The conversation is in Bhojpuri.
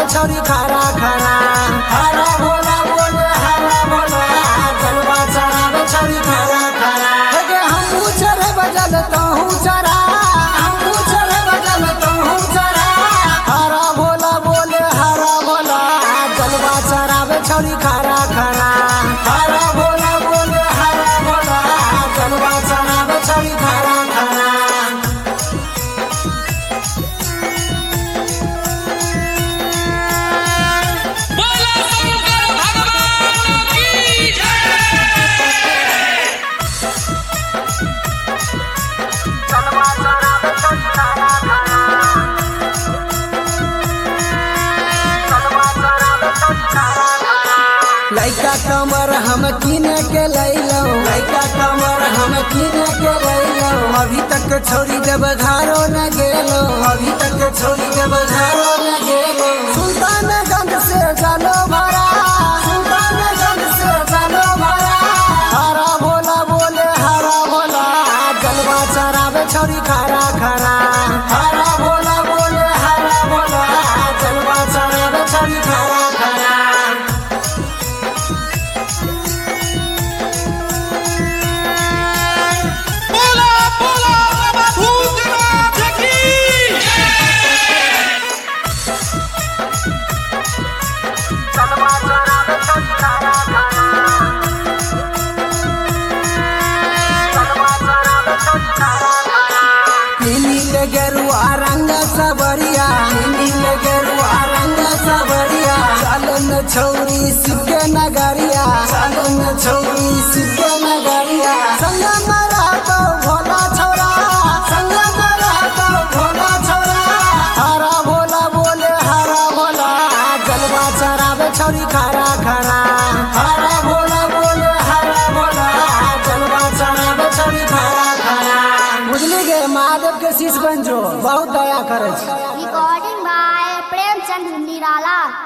छौरी खरा खरा हरा भोला बोले हरा भोला जलवा चढ़ावे छौरी खरा खरा हे हमहू चढ़े बजल तहू चढ़ा हमहू चढ़े बजल तहू चढ़ा हरा भोला बोले हरा भोला जलवा चढ़ावे छौरी खरा खरा हरा भोला बोले हरा भोला जलवा चढ़ावे छौरी खरा खरा बोलो शंकर भगवान की जय लइका कमर हम किने के लैलो लइका कमर हम किने के लैलो अभी तक छोड़ी जब घरो न गेलो अभी तक छोड़ी जब घरो न गेलो सुल्तानगंज से जानो भरा सुल्तानगंज से जानो भरा हरा भोला बोले हरा भोला जलवा चरावे छोरी खरा खरा हरा भोला बोले हरा भोला जलवा चरावे छोरी खरा खरा बोलो बोलो बाबा भूतनाथ की जय नील गेरुआ रंग सबरिया नील गेरुआ रंग सबरिया चलन छौरी सिके नगरिया चलन छौरी सिके नगरिया संग मरा तो भोला छौरा संग मरा तो भोला छौरा हरा भोला बोले हरा भोला जलवा चरावे छौरी खरा खरा हरा भोला बोले हरा भोला जलवा चरावे छौरी खरा खरा बुझली गे महादेव के शीश बन जो बहुत दया करे छै Recording by Premchand Nirala.